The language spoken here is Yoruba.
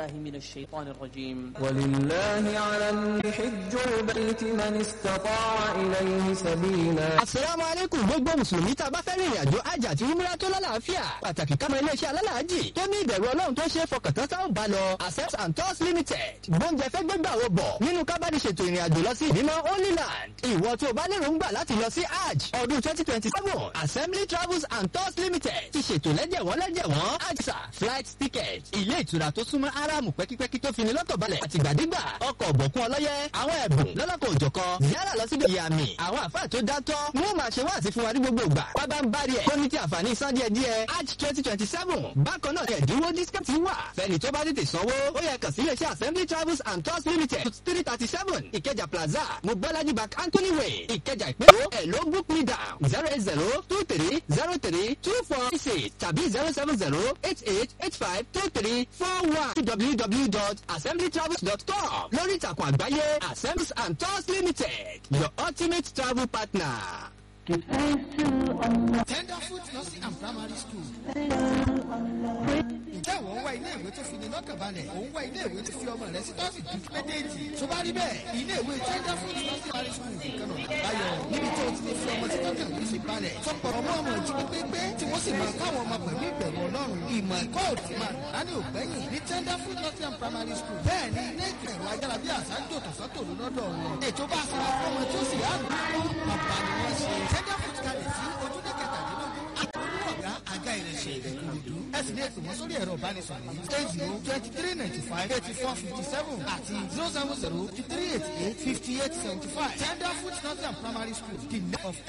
بالله من الشيطان الرجيم ولله على الحج البيت من استطاع إليه سبيلا Àsàlámù alaykum gbogbo Mùsùlùmí tá a bá fẹ́ rìnrìn àjò àjà àti umrah tó lálàáfíà. Pàtàkì kámọ iléeṣẹ́ alálàájì tó ní ìbẹ̀rù Ọlọ́run tó ṣe é fọkàntán táwọn bá lọ. Accept and Tours Limited. Gbọ́njẹ fẹ́ gbégbà wo bọ̀ nínú kábàdì ṣètò ìrìn àjò lọ sí ìdímọ̀ Holy Land. Ìwọ tó o bá lérò ń gbà láti lọ sí Hajj ọdún twenty twenty seven. Assembly Travels and Tours Limited ti ṣètò lẹ́jẹ̀wọ́n lẹ́jẹ̀wọ́n. Àjẹsà flight ticket. Ilé ìtura tó súnmọ́ Áráàmù pẹ́kípẹ́kí tó fini lọ́kàn balẹ̀. Àtìgbàdégbà ọkọ̀ ọ̀bọ̀kún ọlọ́yẹ. Àwọn ẹ̀bùn lọ́lọ́kọ̀ òjọ̀kan. Yálà lọ síbi ìyàmì. Àwọn àfáà tó dátọ́. Wọ́n máa ṣe wá àti fún wa ní gbogbo ìgbà. Bábá ń bá rí ẹ̀. Tó ní ti àǹfààní san díẹ̀ díẹ̀. Hajj twenty twenty seven. Bákan náà ẹ̀dínwó discount wà. Fẹ́ni tó bá tètè sanwó. Ó yẹ kàn sí iléeṣẹ́ Assembly Travels and Tours Limited. three thirty seven Ìkẹjà Plaza. Mobolaji Bank Anthony Way. Ìkẹjà ìpínlẹ̀ ẹ̀ ló book me down. zero eight zero two three zero three two four six tàbí zero seven zero eight eight eight five two three four one www.assemblytravels.com lórí ìtàkùn àgbáyé Assemblies and Tours Limited your ultimate travel partner. Tenderfoot Nursing and Primary School. Ǹjẹ́ wọ́n wá ilé ìwé tó fi ní lọ́kàn balẹ̀? Òun wá ilé ìwé tó fi ọmọ rẹ̀ sí tọ́sí ju méjèèjì. Tó bá rí bẹ́ẹ̀, ilé ìwé Tenderfoot Nursing Primary School nìkan náà báyọ̀. Níbi tó ti lè fi ọmọ sí tọ́kàn yìí fi balẹ̀. Tọpọ̀ ọmọ ọmọ ìjì pépé tí wọ́n sì máa káwọn ọmọ pẹ̀lú ìbẹ̀rù Ọlọ́run. Ìmọ̀ ẹ̀kọ́ òtí máa dání ògbẹ́yìn ní Tenderfoot Nursing and Primary School. Bẹ́ẹ̀ ni ilé ìkẹ̀rọ ayára bí àṣà ń jò tọ̀sán-tò lọ́dọ̀ wọn. Ètò bá a sara fún ọmọ tí ó sì yá àdúgbò. Bàbá ni wọ́n ṣe. Tenderfoot kalẹ̀ sí ojúlé kẹtàdínlógún. Àtọ́jú ọ̀gá àga ìrẹsẹ̀ ìrẹ̀kúrúdú. Ẹ sì ní ètò wọn sórí ẹ̀rọ ìbánisọ̀rọ̀ yìí. eight zero twenty three ninety five eighty four fifty seven àti zero seven zero fifty three eighty eight fifty eight seventy five. Tenderfoot Northern Primary School, the name of